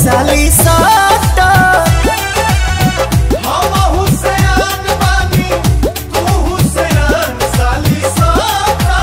साली साटा हम हुसैन बानी तू हुसैन साली साटा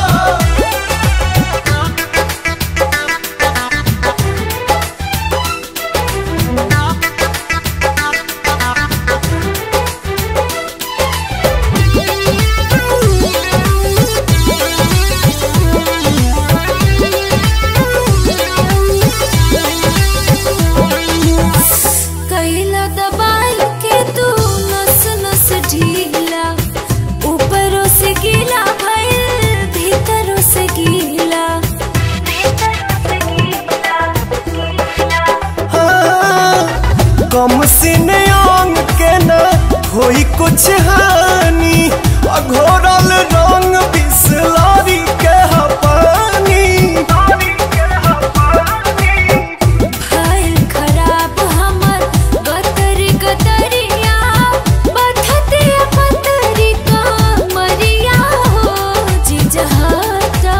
कैला दबाल के तू नस नस ढीला ऊपरों से गीला भइल भीतरों से गीला हाँ, कम सीने अंग के न होई कुछ हानि अघोरल रंग बिसलारी के ह पानी भइल खराब हमर गतरी गतरिया बथतिया पतरी कमरिया हो जिजहता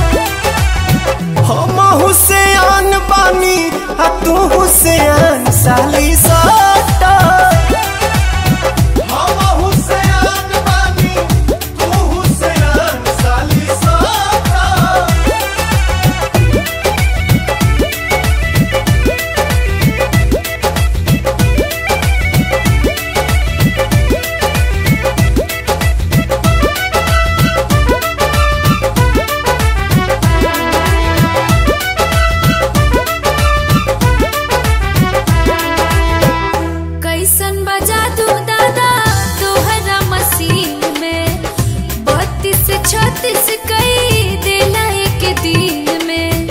हम हुसैन बानी आ तू हुसैन साली साटा हम हुसैन बानी तू हुसैन साली साटा कैसन बजा दू दादा तोहरा मसीन में बत्तीस छत्तीस कई देला एक दिन में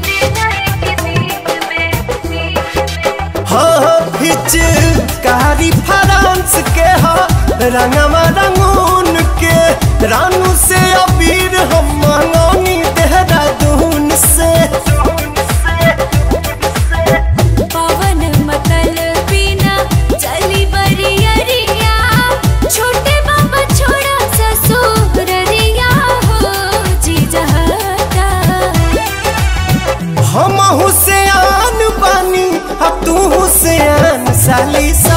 हाँ हिच कारी फ्रांस के हा रंगवा रंगून के रानू से अबीर हम मंगौनी देहरादून से पवन मतल बिना चली बरियरिया छोटे बाबा छोड़ा ससुररिया हो जीजहता हम हुसैन बानी आ तू हुसैन साली